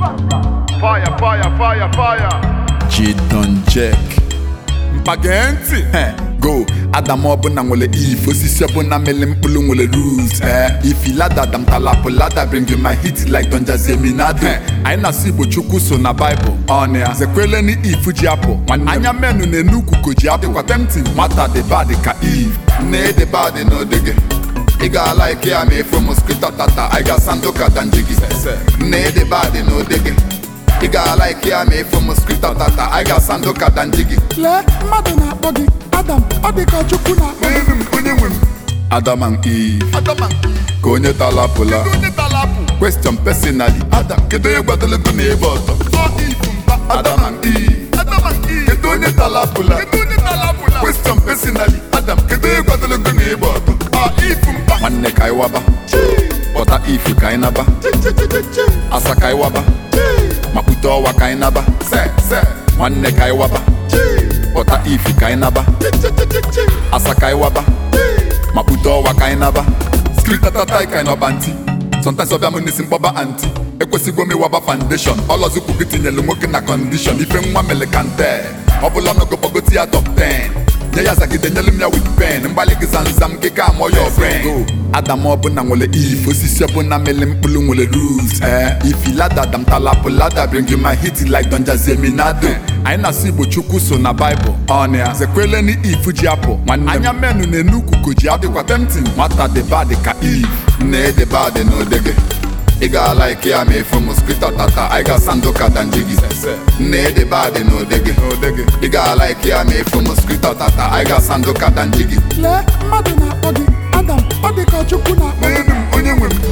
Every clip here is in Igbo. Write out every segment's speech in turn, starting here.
Fire, fire, fire, fire. Chidon Jack mpage ntị He, go adam ọbụla nwere if osisi ọbụla mele mkpụrụ nwere rules eh. if lada dam talapụ lada bring you my hit like Don Jazzy Eminado anyị na-asụ igbo chukwu so na baịbụl ọnịa zekwele ni if ji apụ anya menu na-enu ukuko ji apụ tempting nwata dị bad ka if nne dị bad n'odege ị ga-ala ike ya ma efu moskito tata anyị ga-asa ndụ ka danjigi nne dị bad n'odege ị ga-ala ike ya ma efu moskito tata anyị ga-asa ndụ ka danjigi lee mmadụ na-akpọ gị adam ọ dị ka chukwu na-akpọ gị onye nwe m onye nwe m adam and eve Adam and Eve. ka onye talapụla Onye talapụ. question personally adam kedu onye gbadologo na ebe ọtọ Ọ ifu mba. adam and eve Adam and Eve. kedu onye talapụla Kedu onye talapụla? question personally adam kedu onye gbadologo na ebe ọtọ Ọ ifu mba. nwanne ka anyị waba pụta ifu ka anyị naba asa ka anyị waba makpute ọwa ka anyị naba se se nwanne ka anyị waba pụta ifu ka anyị naba asa ka anyị waba makpute ọwa ka anyị naba skritatata ka anyị nọba ntị sometimes ọbịa m n'isi mkpọba anti ekwesịgwo m ịwaba foundation ọlọzukwu gị tinyelu nwoke na condition ife nwa mele kante ọbụla ọnọgo gbagoti ya top 10 nye ya zagide nyelu m ya with pen mgbalị gị zanzam gị ka amụọ ya brain adam ọbụla nwere if osisi ọbụla mele mkpụrụ nwere rules eh if lada dam talapụ lada bring you my hit like Don Jazzy Eminado anyị na-asụ igbo chukwu so na baịbụl ọnịa zekwele ni if ji apụ anya menu na-enu ukuko ji adịkwa tempting nwata dị bad ka if nne dị bad n'odege ị ga-ala ike ya ma efu moskito tata anyị ga-asa ndụ ka danjigi nne dị bad n'odege ị ga-ala ike ya ma efu moskito tata anyị ga-asa ndụ ka danjigi lee mmadụ na-akpọ gị adam ọ dị ka chukwu na-akpọ gị onye nwe m onye nwe m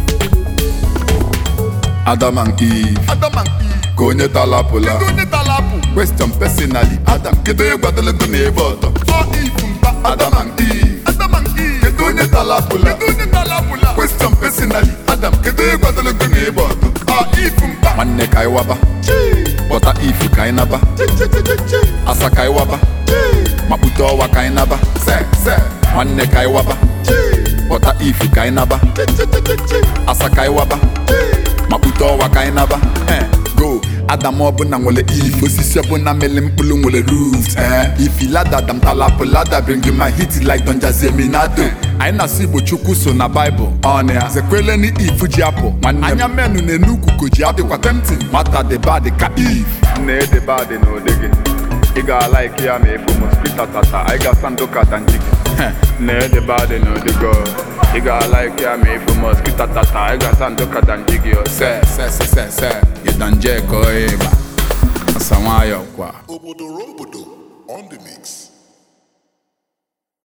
adam and eve Adam and Eve. ka onye talapụla Kedu onye talapụ? question personally adam kedu onye gbadologo na ebe ọtọ Ọ ifu mba. adam and eve Adam and Eve. kedu onye talapụla Kedu onye talapụla? question personally adam kedu onye gbadologo na ebe ọtọ Ọ ifu mba. nwanne ka anyị waba pụta ifu ka anyị naba asa ka anyị waba makpute ọwa ka anyị naba se se nwanne ka anyị waba pụta ifu ka anyị naba asa ka anyị waba makpute ọwa ka anyị naba Eh, go adam ọbụla nwere if osisi ọbụla mele mkpụrụ nwere rules eh if lada dam talapụ lada bring you my hit like Don Jazzy Eminado anyị na-asụ igbo chukwu so na baịbụl ọnịa zekwele ni if ji apụ anya menu na-enu ukuko ji adịkwa tempting nwata dị bad ka if Nne dị bad n'odege. Ị ga-ala ike ya ma efu moskito tata. Anyị ga-asa ndụ ka danjigi. Nne dị bad n'odege. Ị ga-ala ike ya ma efu moskito tata. Anyị ga-asa ndụ ka danjigi. se se se se se ịdanje ka ọ ịba asa nwayọ kwa Obodo Rombodo on the mix.